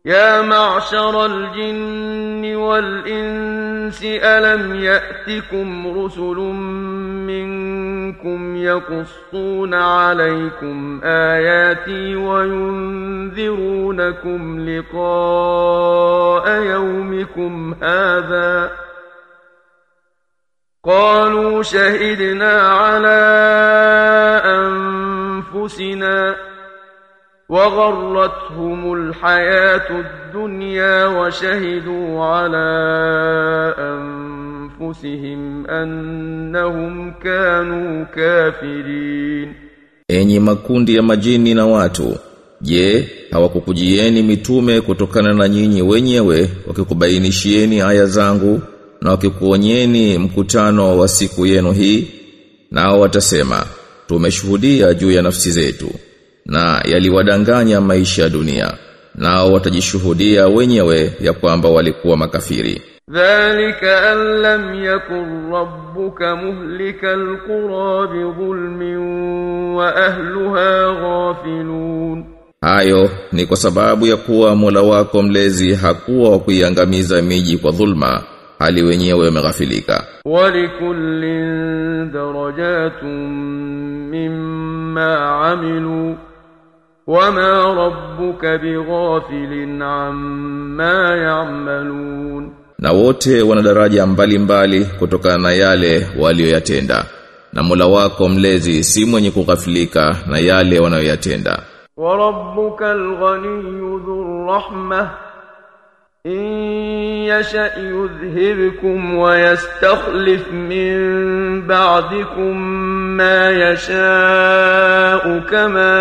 يا معشر الجن والإنس ألم يأتكم رسل منكم يقصون عليكم آياتي وينذرونكم لقاء يومكم هذا قالوا شهدنا على أنفسنا وغرتهم الحياة الدنيا وشهدوا على أنفسهم أنهم كانوا كافرين Enyi makundi ya majini na watu, je, hawakukujieni mitume kutokana na nyinyi wenyewe wakikubainishieni aya zangu na wakikuonyeni mkutano wa siku yenu hii? Nao watasema, tumeshuhudia juu ya nafsi zetu na yaliwadanganya maisha ya dunia. Nao watajishuhudia wenyewe ya kwamba walikuwa makafiri. ذلك أن لم يكن ربك مهلك القرى بظلم وأهلها غافلون Hayo ni kwa sababu ya kuwa Mola wako mlezi hakuwa wa kuiangamiza miji kwa dhulma hali wenyewe wameghafilika. ولكل درجات مما عملوا وما ربك بغافل عما يعملون Na wote wana daraja mbalimbali kutokana na yale walioyatenda. Na Mola wako mlezi si mwenye kughafilika na yale wanayoyatenda. وربك الغني ذو الرحمة إن يشأ يذهبكم ويستخلف من بعدكم ما يشاء كما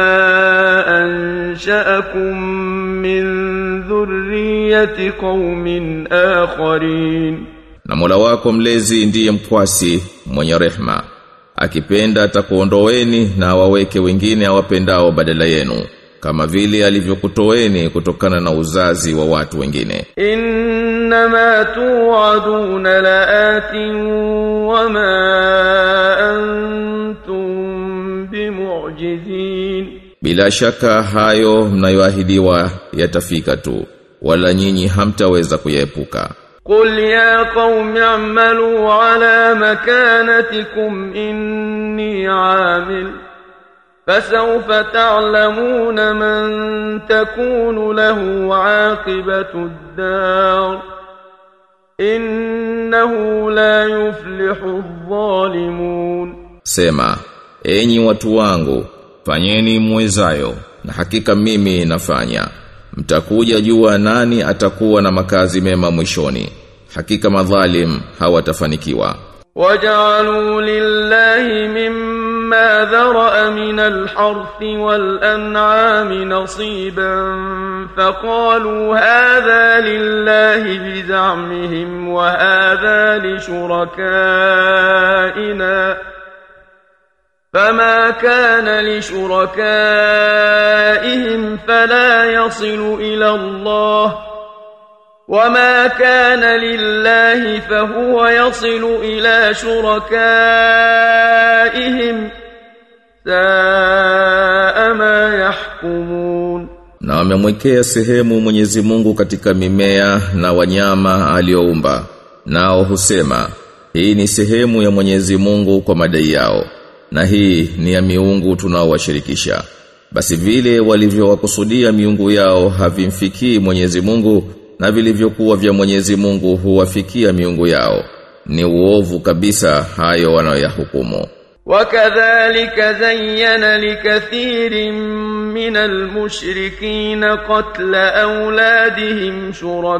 أنشأكم من ذرية قوم آخرين Na Mola wako mlezi ndiye mkwasi mwenye rehma. Akipenda atakuondoeni na waweke wengine awapendao badala yenu kama vile alivyokutoeni kutokana na uzazi wa watu wengine. إنما توعدون لآت وما أنتم بمعجزين Bila shaka hayo mnayoahidiwa yatafika tu wala nyinyi hamtaweza kuyaepuka. قل يا قوم اعملوا على مكانتكم إني عامل فسوف تعلمون من تكون له عاقبة الدار إنه لا يفلح الظالمون Sema, enyi watu wangu, fanyeni mwezayo na hakika mimi nafanya. Mtakuja jua nani atakuwa na makazi mema mwishoni. Hakika madhalim hawatafanikiwa. وجعلوا لله مما ذرأ من الحرث والأنعام نصيبا فقالوا هذا لله بزعمهم وهذا لشركائنا فما كان لشركائهم فلا يصل إلى الله وما كان لله فهو يصل إلى شركائهم ساء ما يحكمون Na wamemwekea sehemu Mwenyezi Mungu katika mimea na wanyama alioumba. Nao husema, hii ni sehemu ya Mwenyezi Mungu kwa madai yao. Na hii ni ya miungu tunaowashirikisha. Basi vile walivyowakusudia miungu yao havimfikii Mwenyezi Mungu na vilivyokuwa vya Mwenyezi Mungu huwafikia miungu yao. Ni uovu kabisa hayo wanayoyahukumu. وكذلك زين لكثير من المشركين قتل أولادهم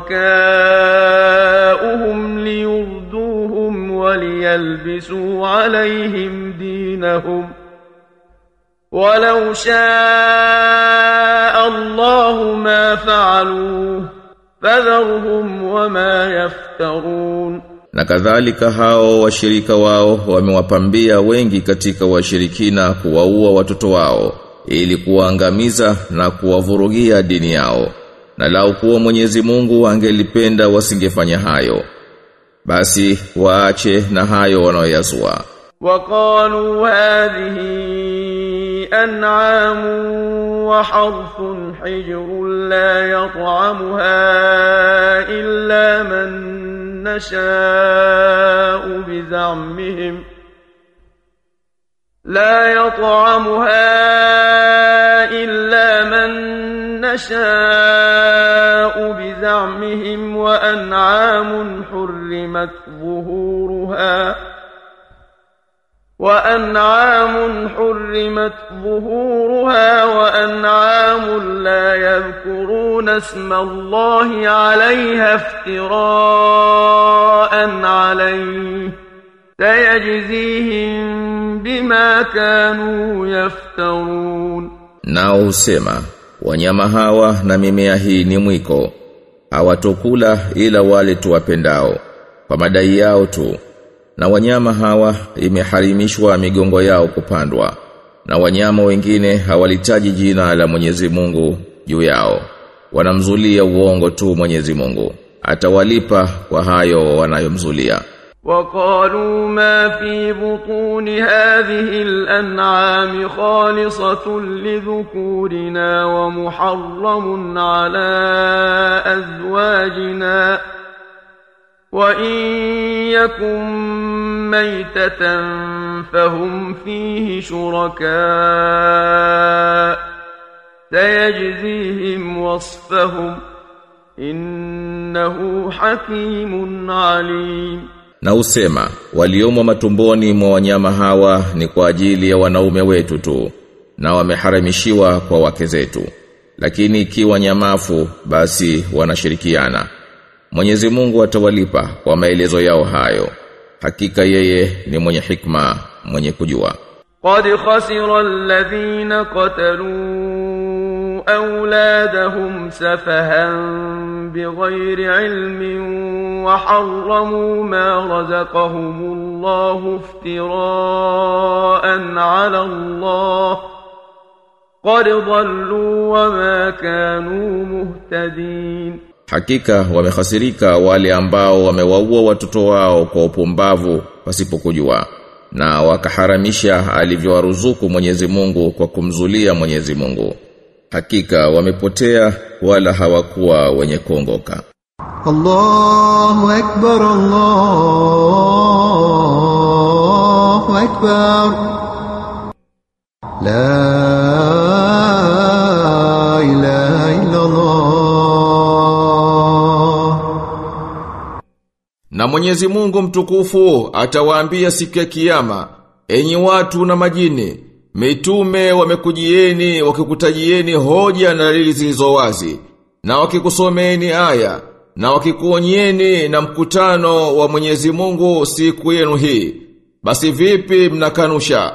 شركاؤهم ليردوهم وليلبسوا عليهم دينهم ولو شاء الله ما فعلوه فذرهم وما يفترون Na kadhalika hao washirika wao wamewapambia wengi katika washirikina kuwaua watoto wao ili kuwaangamiza na kuwavurugia dini yao. Na lau kuwa Mwenyezi Mungu angelipenda wasingefanya hayo. Basi waache na hayo wanaoyazua. وقالوا هذه أنعام وحرث حجر لا يطعمها إلا من نشاء بزعمهم لا يطعمها إلا من نشاء بزعمهم وأنعام حرمت ظهورها وأنعام حرمت ظهورها وأنعام لا يذكرون اسم الله عليها افتراء عليه سيجزيهم بما كانوا يفترون Nao husema wanyama hawa na mimea hii ni mwiko hawatokula ila wale tuwapendao kwa madai yao tu na wanyama hawa imeharimishwa migongo yao kupandwa na wanyama wengine hawalitaji jina la Mwenyezi Mungu juu yao wanamzulia uongo tu Mwenyezi Mungu atawalipa kwa hayo wanayomzulia وقالوا ما في بطون هذه الأنعام خالصة لذكورنا ومحرم على أزواجنا وإن يكن ميتة فهم فيه شركاء سيجزيهم وصفهم إنه حكيم عليم Na usema waliomo matumboni mwa wanyama hawa ni kwa ajili ya wanaume wetu tu na wameharamishiwa kwa wake zetu lakini ikiwa nyamafu basi wanashirikiana Mwenyezi Mungu atawalipa kwa maelezo yao hayo hakika yeye ni mwenye hikma mwenye kujua قد خسر الذين قتلوا أولادهم سفها بغير علم وحرموا ما رزقهم الله افتراء على الله قد ضلوا وما كانوا مهتدين Hakika wamehasirika wale ambao wamewaua watoto wao kwa upumbavu pasipokujua na wakaharamisha alivyowaruzuku Mwenyezi Mungu kwa kumzulia Mwenyezi Mungu. Hakika wamepotea wala hawakuwa wenye kuongoka. الله أكبر الله أكبر لا إله إلا الله Na Mwenyezi Mungu mtukufu atawaambia siku ya kiyama, enyi watu na majini, mitume wamekujieni wakikutajieni hoja na dalili zilizo wazi, na wakikusomeni aya, na wakikuonyeni na mkutano wa Mwenyezi Mungu siku yenu hii. Basi vipi mnakanusha?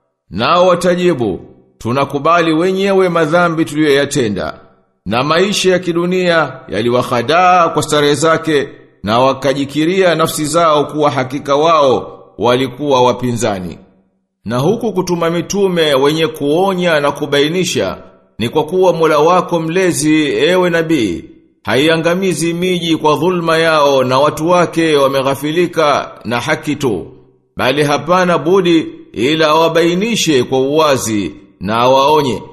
Nao watajibu, tunakubali wenyewe madhambi tuliyoyatenda. Na maisha ya kidunia yaliwahadaa kwa starehe zake na wakajikiria nafsi zao kuwa hakika wao walikuwa wapinzani. Na huku kutuma mitume wenye kuonya na kubainisha ni kwa kuwa Mola wako mlezi ewe nabii haiangamizi miji kwa dhulma yao na watu wake wameghafilika na haki tu bali hapana budi ila awabainishe kwa uwazi na awaonye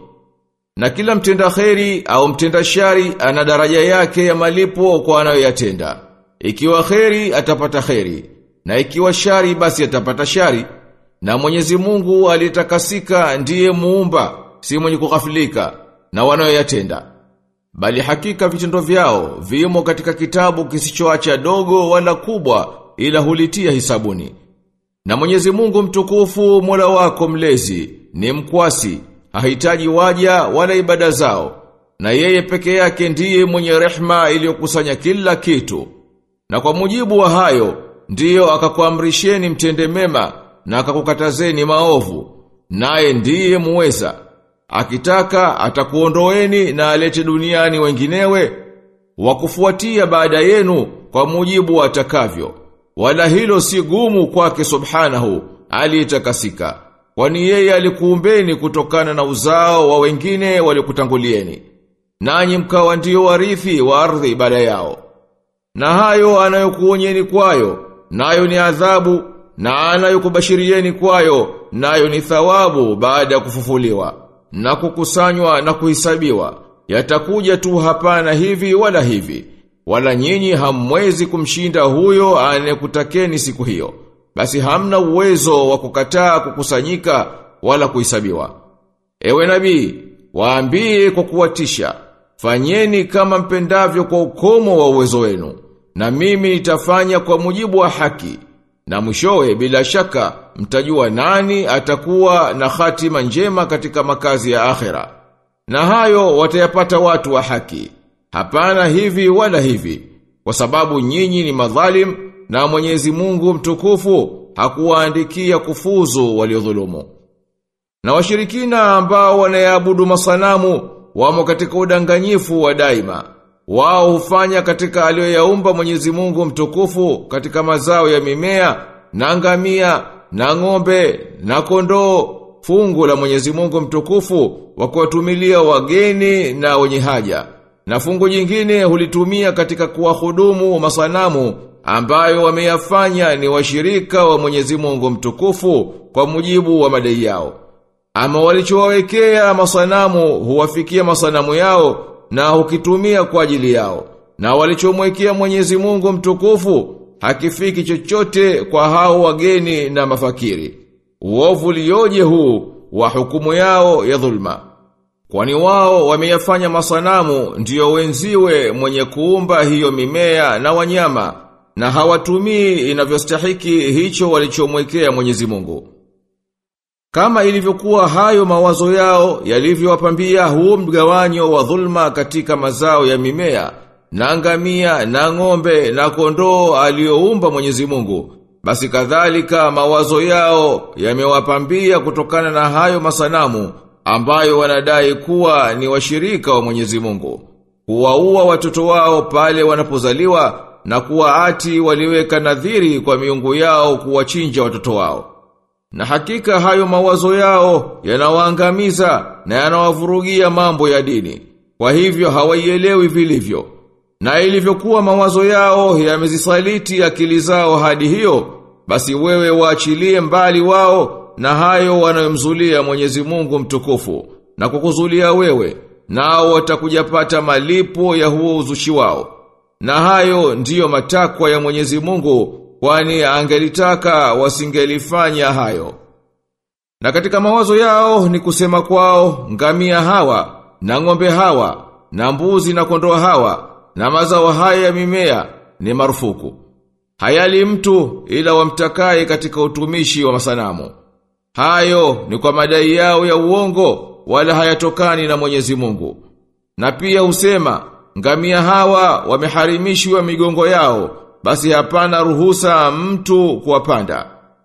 na kila mtenda kheri au mtenda shari ana daraja yake ya malipo kwa anayoyatenda. Ikiwa kheri atapata kheri, na ikiwa shari basi atapata shari. Na Mwenyezi Mungu alitakasika ndiye muumba, si mwenye kughafilika na wanayoyatenda. Bali hakika vitendo vyao vimo katika kitabu kisichoacha dogo wala kubwa ila hulitia hisabuni. Na Mwenyezi Mungu mtukufu Mola wako mlezi ni mkwasi, hahitaji waja wala ibada zao. Na yeye peke yake ndiye mwenye rehma iliyokusanya kila kitu. Na kwa mujibu wa hayo, ndiyo akakuamrisheni mtende mema na akakukatazeni maovu. Naye ndiye muweza. Akitaka atakuondoeni na alete duniani wenginewe wakufuatia baada yenu kwa mujibu wa atakavyo. Wala hilo si gumu kwake subhanahu aliyetakasika. Kwani yeye alikuumbeni kutokana na uzao wa wengine waliokutangulieni. Nanyi mkawa ndio warithi wa ardhi baada yao. Na hayo anayokuonyeni kwayo, nayo ni adhabu na anayokubashirieni kwayo nayo ni thawabu baada ya kufufuliwa na kukusanywa na kuhesabiwa yatakuja tu hapana hivi wala hivi wala nyinyi hamwezi kumshinda huyo anayekutakeni siku hiyo basi hamna uwezo wa kukataa kukusanyika wala kuhesabiwa ewe nabii waambie kwa kuwatisha fanyeni kama mpendavyo kwa ukomo wa uwezo wenu na mimi nitafanya kwa mujibu wa haki na mwishowe bila shaka mtajua nani atakuwa na hatima njema katika makazi ya akhera. Na hayo watayapata watu wa haki. Hapana hivi wala hivi. Kwa sababu nyinyi ni madhalim na Mwenyezi Mungu mtukufu hakuwaandikia kufuzu waliodhulumu. Na washirikina ambao wanayaabudu masanamu wamo katika udanganyifu wa daima. Wao hufanya katika aliyoyaumba Mwenyezi Mungu mtukufu katika mazao ya mimea, na ngamia, na ng'ombe, na kondoo, fungu la Mwenyezi Mungu mtukufu wa kuwatumilia wageni na wenye haja. Na fungu jingine hulitumia katika kuwahudumu masanamu ambayo wameyafanya ni washirika wa Mwenyezi Mungu mtukufu kwa mujibu wa madai yao. Ama walichowawekea masanamu huwafikia masanamu yao na hukitumia kwa ajili yao. Na walichomwekea Mwenyezi Mungu mtukufu hakifiki chochote kwa hao wageni na mafakiri. Uovu lioje huu wa hukumu yao ya dhulma. Kwani wao wameyafanya masanamu ndiyo wenziwe mwenye kuumba hiyo mimea na wanyama na hawatumii inavyostahiki hicho walichomwekea Mwenyezi Mungu. Kama ilivyokuwa hayo mawazo yao yalivyowapambia huo mgawanyo wa dhulma katika mazao ya mimea, na ngamia, na ng'ombe, na kondoo aliyoumba Mwenyezi Mungu. Basi kadhalika mawazo yao yamewapambia kutokana na hayo masanamu ambayo wanadai kuwa ni washirika wa Mwenyezi Mungu. Kuwaua watoto wao pale wanapozaliwa na kuwa ati waliweka nadhiri kwa miungu yao kuwachinja watoto wao. Na hakika hayo mawazo yao yanawaangamiza na yanawavurugia mambo ya dini. Kwa hivyo hawaielewi vilivyo. Na ilivyokuwa mawazo yao yamezisaliti akili zao hadi hiyo, basi wewe waachilie mbali wao na hayo wanayomzulia Mwenyezi Mungu mtukufu na kukuzulia wewe, nao watakujapata malipo ya huo uzushi wao. Na hayo ndiyo matakwa ya Mwenyezi Mungu kwani angelitaka wasingelifanya hayo. Na katika mawazo yao ni kusema kwao ngamia hawa, na ng'ombe hawa, na mbuzi na kondoo hawa, na mazao haya ya mimea ni marufuku. Hayali mtu ila wamtakaye katika utumishi wa masanamu. Hayo ni kwa madai yao ya uongo wala hayatokani na Mwenyezi Mungu. Na pia husema ngamia hawa wameharimishwa migongo yao basi hapana ruhusa mtu kuwapanda.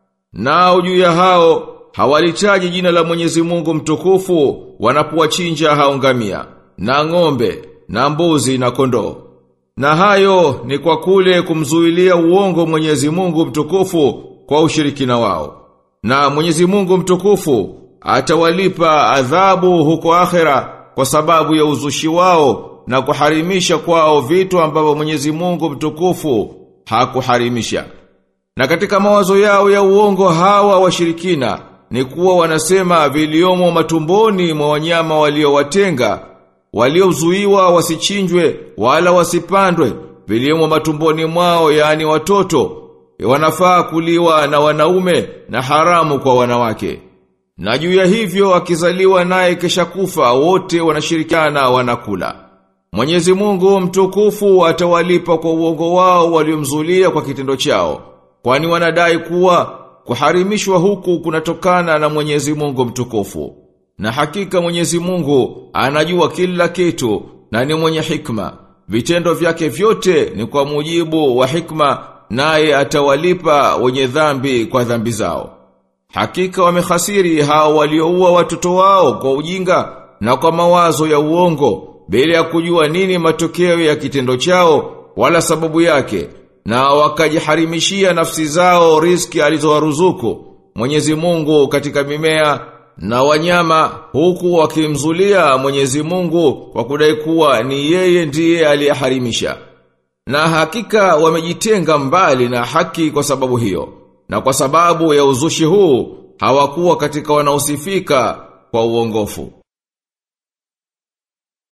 Nao juu ya hao hawalitaji jina la Mwenyezi Mungu mtukufu wanapowachinja hao ngamia na ng'ombe na mbuzi na kondoo. Na hayo ni kwa kule kumzuilia uongo Mwenyezi Mungu mtukufu kwa ushirikina wao. Na Mwenyezi Mungu mtukufu atawalipa adhabu huko akhera kwa sababu ya uzushi wao na kuharimisha kwao vitu ambavyo Mwenyezi Mungu mtukufu hakuharimisha. Na katika mawazo yao ya uongo hawa washirikina ni kuwa wanasema viliomo matumboni mwa wanyama waliowatenga, waliozuiwa wasichinjwe wala wasipandwe, viliomo matumboni mwao yaani watoto, wanafaa kuliwa na wanaume na haramu kwa wanawake. Na juu ya hivyo akizaliwa naye kesha kufa wote wanashirikiana wanakula. Mwenyezi Mungu mtukufu atawalipa kwa uongo wao waliomzulia kwa kitendo chao. Kwani wanadai kuwa kuharimishwa huku kunatokana na Mwenyezi Mungu mtukufu. Na hakika Mwenyezi Mungu anajua kila kitu na ni mwenye hikma. Vitendo vyake vyote ni kwa mujibu wa hikma naye atawalipa wenye dhambi kwa dhambi zao. Hakika wamehasiri hao walioua watoto wao kwa ujinga na kwa mawazo ya uongo bila ya kujua nini matokeo ya kitendo chao wala sababu yake na wakajiharimishia nafsi zao riski alizowaruzuku Mwenyezi Mungu katika mimea na wanyama huku wakimzulia Mwenyezi Mungu kwa kudai kuwa ni yeye ndiye aliyeharimisha na hakika wamejitenga mbali na haki kwa sababu hiyo na kwa sababu ya uzushi huu hawakuwa katika wanaosifika kwa uongofu